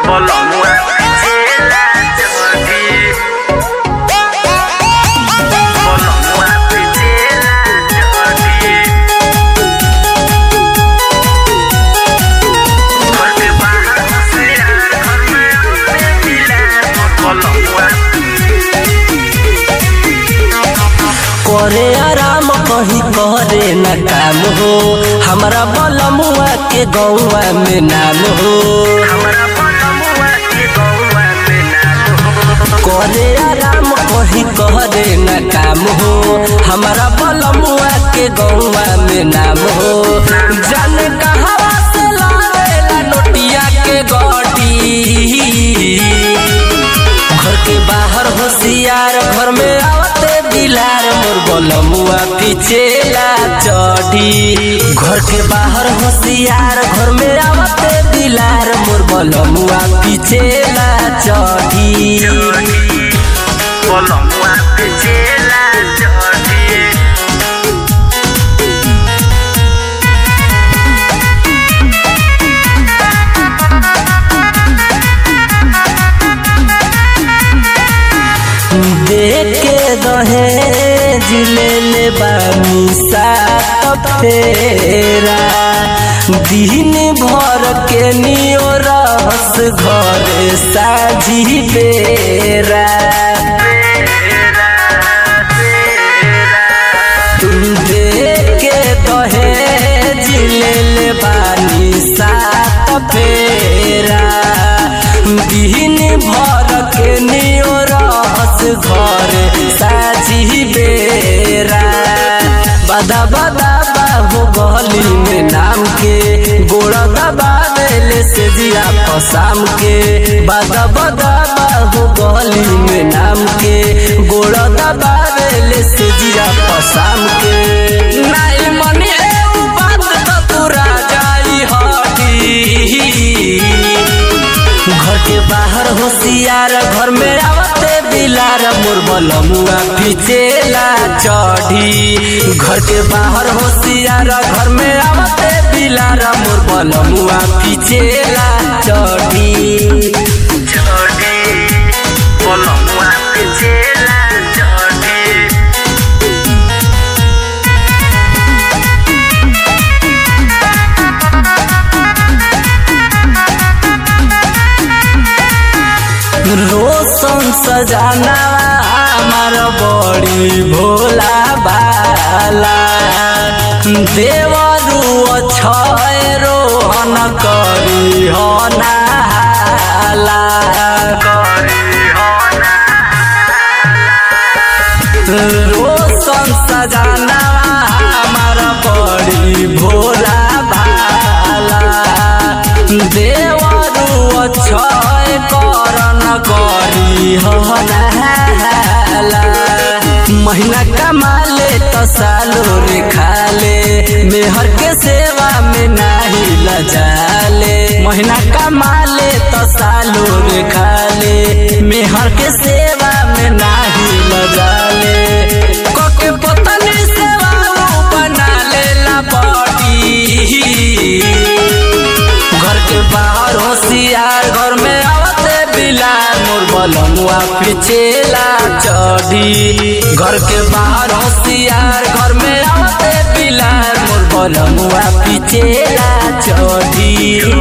Bolongua pichela jodi Bolongua pichela jodi घर के बाहर से यार घर में अपने मिला Bolongua करे आराम कहीं करे न काम हो हमारा बलमुआ के गौआ में नाम हो हमारा बोलमुआ के गौवा में नाम करे आराम कहीं करे न काम हो हमारा बलमुआ के गौआ में नाम हो जाने कहाँ से लावेला नोटिया के गोटी घर के बाहर होशियार घर में आवते बिलार मोर बलमुआ पीछेला चढ़ी घर के बाहर होशियार घर में आवते बिलार मोर बलमुआ पीछेला चढ़ी बोलमुआ पिचेला जodi देख के दहेज ले ले बानी सात फेरा दिन भर के नियो रहस घर साझी बेरा तुम देख के दहेज ले ले बानी सात फेरा दिन भर के नियो रहस घर साझी बेरा बदा बदा बाहु गली में नाम के गोड़ दबावेले से जिया पसाम के बदा बदा बाहु गली में नाम के गोड़ दबावेले से जिया पसाम के नाई मनी ए बात तो पूरा जाई हटी घर के बाहर होशियार घर में आवते बिलार मोर बलमुआ पीछेला चढ़ी घर के बाहर होशियार घर में आवते बिलार मोर बलमुआ पीछेला चढ़ी जodi बोलमुआ पिचेला जodi रोशन सजाना हमार बड़ी भोला बाला देवरू अक्षय रोहन करी हो नाला रोशन सजाना हमार बड़ी भोला भाला देवरू अक्षय करन करी हला महीना कमाले तो सालो रे खाले मेहर के सेवा में नाही लजाले महीना कमाले तो सालो रे खाले मेहर के सेवा में नाही लजाले कोके पतनी सेवा बना लेला बॉडी घर के बाहर होशियार घर में आवते बिलार मोर बलमुआ पीछेला चढ़ी घर के बाहर होशियार घर में आवते बिलार मोर बलमुआ पीछेला चढ़ी